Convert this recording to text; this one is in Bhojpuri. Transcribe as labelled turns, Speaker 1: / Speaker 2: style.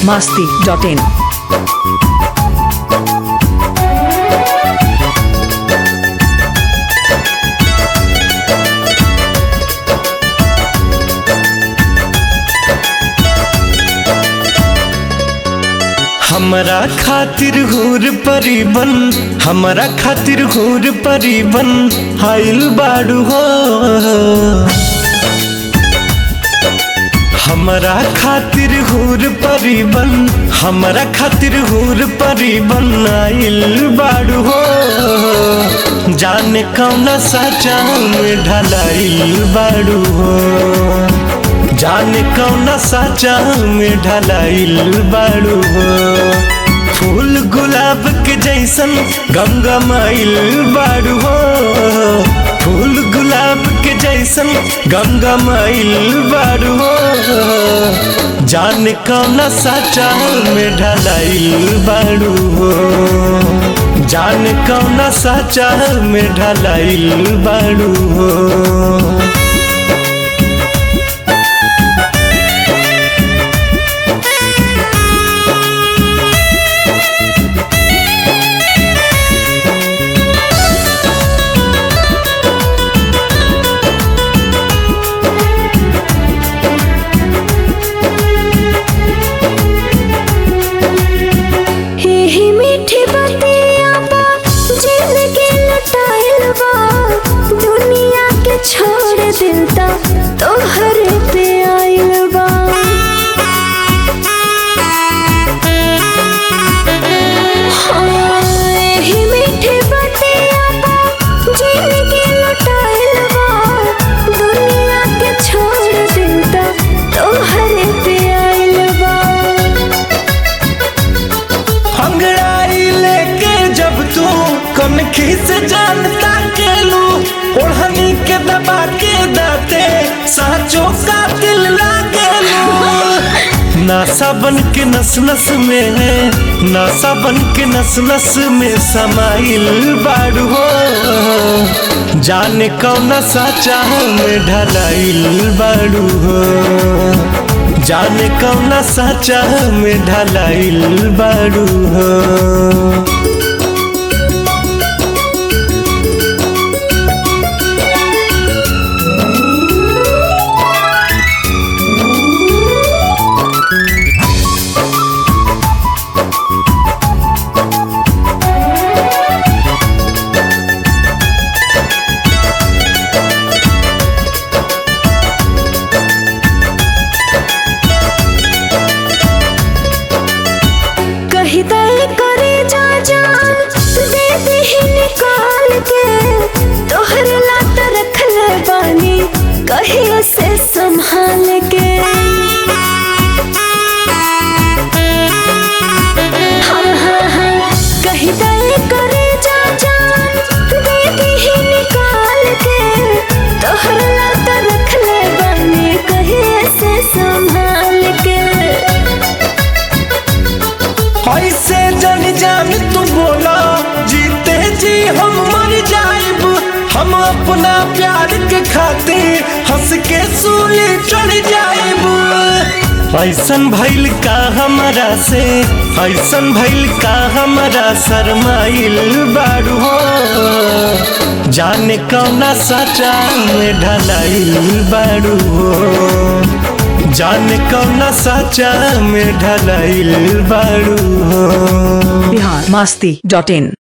Speaker 1: masti.in.
Speaker 2: हमरा खातिर हूर परिबन हमरा खातिर हूर परिबन हाइल बाड़ू हो हमरा खातिर हूर परिबन हमरा खातिर हूर परिबन आइल बाड़ू हो जाने कौना साचा में ढलाइल बाड़ू हो जाने कौना साचा में ढलाइल बाड़ू हो फूल गुलाब के जैसन गमगमाइल बाड़ू हो फूल गुलाब के जैसन गमगमाइल बाड़ू हो जाने कौना साचा में ढलाइल बाड़ू हो जाने कौना साचा में ढलाइल बाड़ू हो
Speaker 3: ही मीठी बतिया बा जिंदगी लटाइल बा दुनिया के छोड़ दिल ता तोहर पे आइल बा हाँ, ही मीठी बतिया बा जिंदगी लटाइल बा दुनिया के छोड़ दिल ता तोहर पे आइल बा
Speaker 2: अंगड़ाई लेके जब तू कनखी से जानता के लू ओढ़नी के दबा के दाते साचो का दिल लागे नासा बन के नस नस में है नासा बन के नस नस में समाइल बाड़ू हो जाने कौना साचा में ढलाइल बाड़ू हो जाने कौना साचा में ढलाइल बाड़ू हो
Speaker 3: कही दल करे जा जान दे दे ही निकाल के तोहर लात रख ले बानी कही उसे संभाल के हाँ हाँ हाँ कही दल करे जा जान दे दे ही निकाल के तोहर लात रख ले बानी कही उसे संभाल के
Speaker 2: ऐसे जन जान तू बोला जीते जी हम मर जाइब हम अपना प्यार के खातिर हंस के सूली चढ़ जाइब ऐसन भइल का हमरा से ऐसन भइल का हमरा शरमाइल बाड़ू हो जाने कौना साचा में ढलाइल बाड़ू हो जाने कौना साचा में ढलाइल बाड़ू हो
Speaker 1: Bihar masti.in.